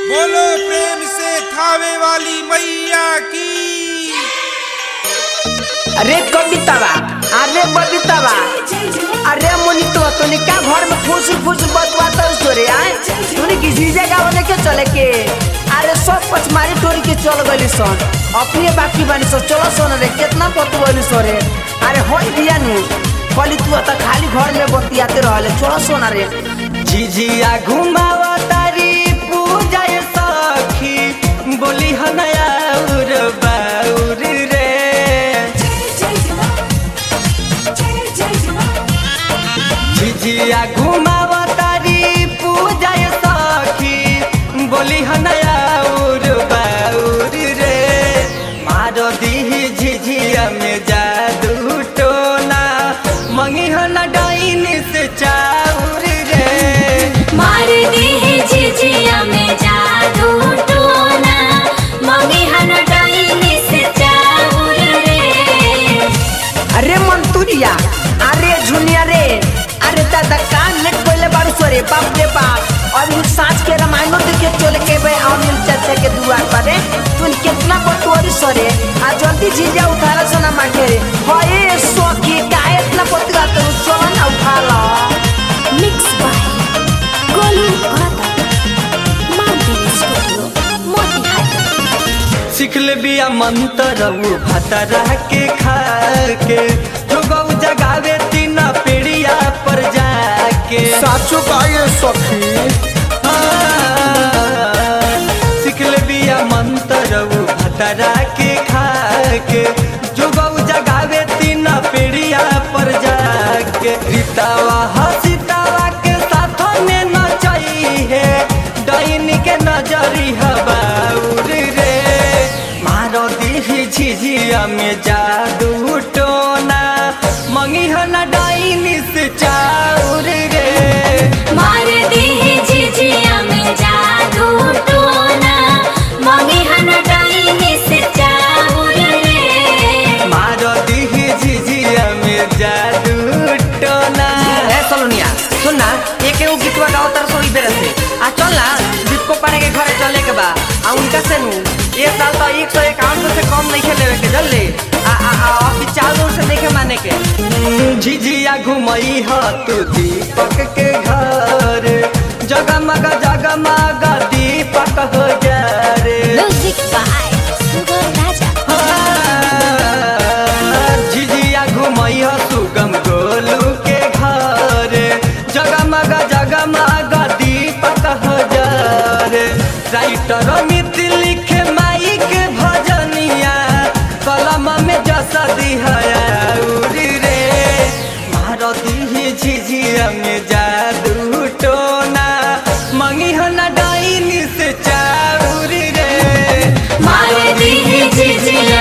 बोलो प्रेम से खावे वाली मैया की अरे कवितावा अरे बबीतावा अरे मोनितो तूने क्या घर में फूस फूस बतवाता सोरे आए तूने किसी जगह वाले के चले के अरे सब पचमारी टोरी के चल गली सन अपने बाकी बानी सो चलो सोन रे कितना पतवली सोरे अरे होई दिया नु कली तू तो खाली घर में बतियाते रहले चलो सोना रे झिझिया घुमावा तारी पूजा ये सखी बोली हनया उर बाउर रे झिझिया घुमावा तारी पूजा ये सखी बोली हनया उर बाउर रे मारो दी झिझिया में जादू टोना मंगी हन डाइन से चाउर रे मार दे झिझिया में जादू टोना मगे हन डाइने से चाउर रे अरे मंतुरिया अरे झुनिया रे अरे दादा कान नेट कोइले बारू सोरे बाप रे बाप और इन साँझ के रामायणों देखे चले के बे अनिल चाचा के दुआर पर रे तू कितना पटुआरी सोरे आ जल्दी झिझिया उठाला सोना माटे रे होए सोखी काहे इतना पटुआ तो चलो ना उठा लो मिक्स बाय गोलू घाटा माउंटेन स्टूडियो मोतिहारी सीख ले बिया मंत्र उ भतरा के खा के जो गौ जगावे तीन पीढ़िया पर जाके साचो काये सखी हाँ, सीख ले बिया मंत्र उ भतरा के खा के जो गौ जगावे तीन पीढ़िया पर जाके रीतावा हसीतावा के साथ में नचई है डाइन के नजरी हबाउर रे मारो दी झिझिया में जादू टोना मंगी हन डाइन से चाउर रे मार दे झिझिया में जादू टोना मगे हन डाइने से चाउर रे मारो दी झिझिया में जादू टोना ए सलोनिया सुन ना एक एगो गीतवा गाओ तर सोई बेर से आ चल ना दीपको पाड़े के घरे चले के बा आ उनका से नु एक साल तो एक सौ इक्यावन से कम नहीं खेले के जल्दी आ आ आ अभी चार दौर से देखे माने के झिझिया घुमई ह तू दीपक के घर जगमग जगमग दीपक हो जा रे म्यूजिक बाय सुगम राजा झिझिया घुमई ह सुगम गोलू के घर जगमग जगमग दीपक हो जा रे राइटर मित लिखे माई के भजनिया कलम में जस दिहरी रे मारती झिझिया में जादू टोना मंगी हन डाइन से चाउर रे मार दे झिझिया